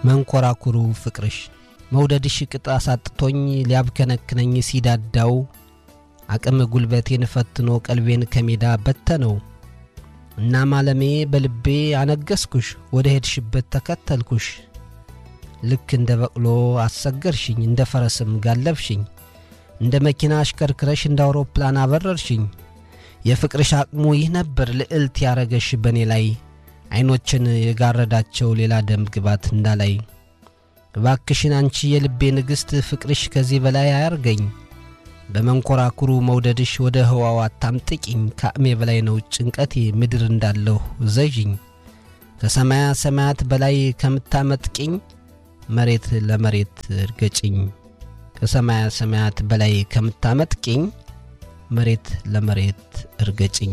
መንኮራኩሩ ፍቅርሽ መውደድሽ ቅጥ አሳጥቶኝ ሊያብከነክነኝ ሲዳዳው አቅም ጉልበቴን ፈትኖ ቀልቤን ከሜዳ በተነው። እናም አለሜ በልቤ አነገስኩሽ፣ ወደ ሄድሽበት ተከተልኩሽ። ልክ እንደ በቅሎ አሰገርሽኝ፣ እንደ ፈረስም ጋለብሽኝ፣ እንደ መኪና አሽከርክረሽ እንደ አውሮፕላን አበረርሽኝ። የፍቅርሽ አቅሙ ይህ ነበር ልዕልት ያረገሽ በእኔ ላይ ዐይኖችን የጋረዳቸው ሌላ ደም ግባት እንዳላይ። እባክሽን አንቺ የልቤ ንግሥት ፍቅርሽ ከዚህ በላይ አያርገኝ። በመንኮራኩሩ መውደድሽ ወደ ህዋው አታምጥቂኝ። ከአቅሜ በላይ ነው ጭንቀቴ ምድር እንዳለሁ ዘዥኝ። ከሰማያ ሰማያት በላይ ከምታመጥቂኝ መሬት ለመሬት እርገጭኝ። ከሰማያ ሰማያት በላይ ከምታመጥቂኝ መሬት ለመሬት እርገጭኝ።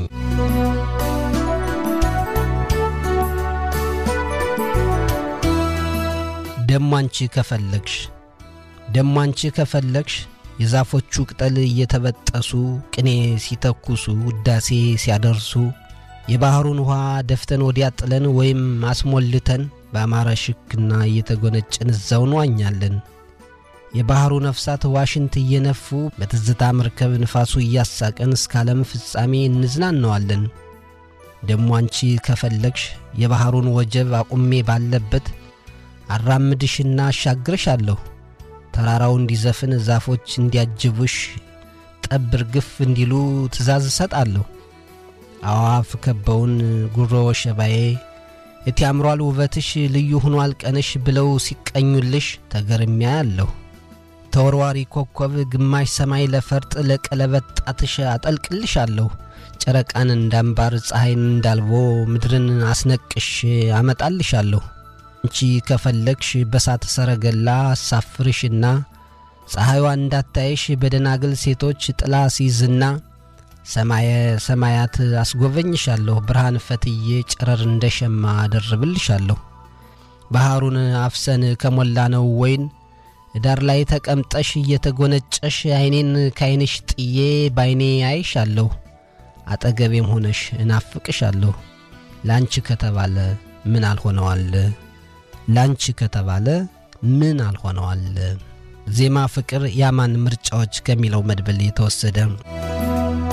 ደሞ አንቺ ከፈለግሽ ደሞ አንቺ ከፈለግሽ የዛፎቹ ቅጠል እየተበጠሱ ቅኔ ሲተኩሱ ውዳሴ ሲያደርሱ የባሕሩን ውኃ ደፍተን ወዲያ ጥለን ወይም አስሞልተን በአማረ ሽክና እየተጎነጨን እዛው እንዋኛለን። የባሕሩ ነፍሳት ዋሽንት እየነፉ በትዝታ መርከብ ንፋሱ እያሳቀን እስከ ዓለም ፍጻሜ እንዝናነዋለን። ደሞ አንቺ ከፈለግሽ የባሕሩን ወጀብ አቁሜ ባለበት አራምድሽና አሻግርሻለሁ። ተራራው እንዲዘፍን ዛፎች እንዲያጅቡሽ ጠብ ርግፍ እንዲሉ ትእዛዝ እሰጣለሁ። አዋፍ ከበውን ጉሮ ሸባዬ እቲ ያምሯል ውበትሽ ልዩ ሆኗል ቀንሽ ብለው ሲቀኙልሽ ተገርሚያ ያለሁ ተወርዋሪ ኮከብ ግማሽ ሰማይ ለፈርጥ ለቀለበት ጣትሽ አጠልቅልሻለሁ። ጨረቃን እንዳምባር ፀሐይን እንዳልቦ ምድርን አስነቅሽ አመጣልሻለሁ። አንቺ ከፈለግሽ በሳት ሰረገላ አሳፍርሽና ፀሐይዋ እንዳታይሽ በደናግል ሴቶች ጥላ ሲይዝና ሰማየ ሰማያት አስጎበኝሻለሁ። ብርሃን ፈትዬ ጨረር እንደ ሸማ አደርብልሻለሁ። ባሕሩን አፍሰን ከሞላ ነው ወይን ዳር ላይ ተቀምጠሽ እየተጎነጨሽ ዐይኔን ካይንሽ ጥዬ ባይኔ አይሻለሁ። አጠገቤም ሆነሽ እናፍቅሻለሁ። ላንቺ ከተባለ ምን አልሆነዋል? ላንቺ ከተባለ ምን አልሆነዋል? ዜማ ፍቅር ያማን ምርጫዎች ከሚለው መድብል የተወሰደ